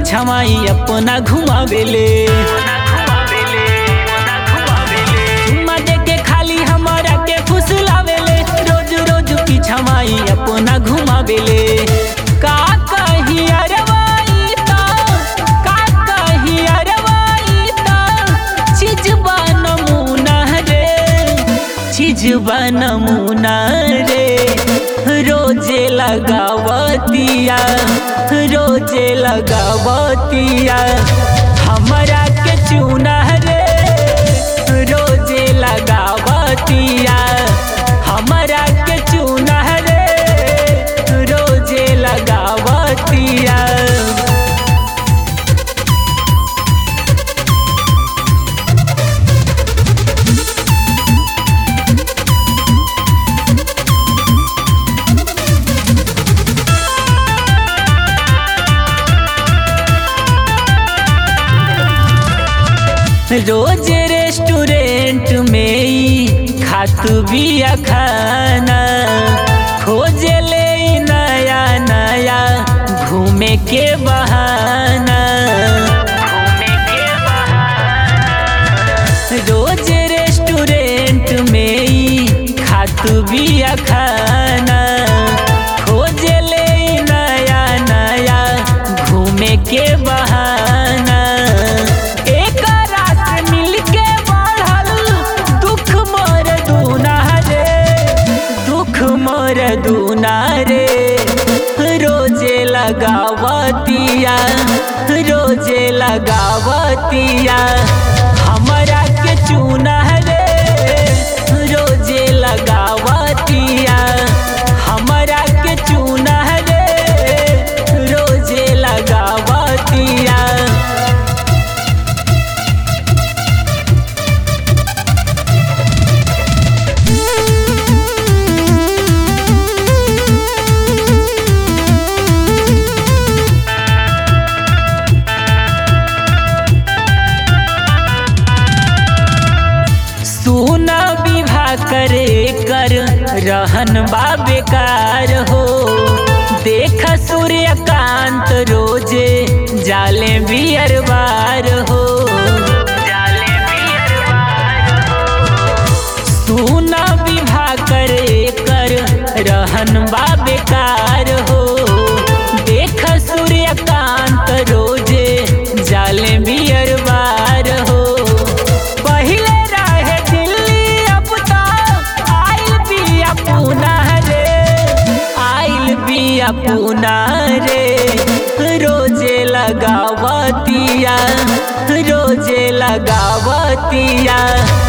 पीछावाई अपना घुमावेले चुम्मा देके खाली हमारा के फुसलावेले रोज रोज पीछावाई अपना घुमावेले का कही अरवाई ता का कही अरवाई ता चिजबा नमूना रे चिजबा नमूना रे रोजे लगावतिया रोजे लगावतिया हमरा के चूना रे रोजे लगावतिया हमरा के चूना रे रोजे लगावतिया रोज रेस्टोरेंट में ई खातू बिया खाना खोजे ले ई नया नया घूमे के बहाना घूमे के बहाना रोज रेस्टोरेंट में ई खातू बिया खाना खोजे ले ई नया नया घूमे के बहाना एकरा से मिलके बढ़ल दुख मोर दूना रे दुख मोर दूना रे रोजे लगावतिया रोजे लगावतिया हमरा के चूना रे रोजे लगावतिया हमरा के चूना रे रोजे लगावतिया सुना विवाह करे कर रहन बा बेकार हो देख सूर्यकांत रोजे जाले बियर बार हो जाले बियर बार सुना विवाह करे कर रहन बा बेकार हो देख सूर्यकांत रोजे जाले बियर बार हो पहिले रहे दिल्ली अब तो आइल बिया पूना रे आइल बिया पूना रे रोजे लगावतिया रोजे लगावतिया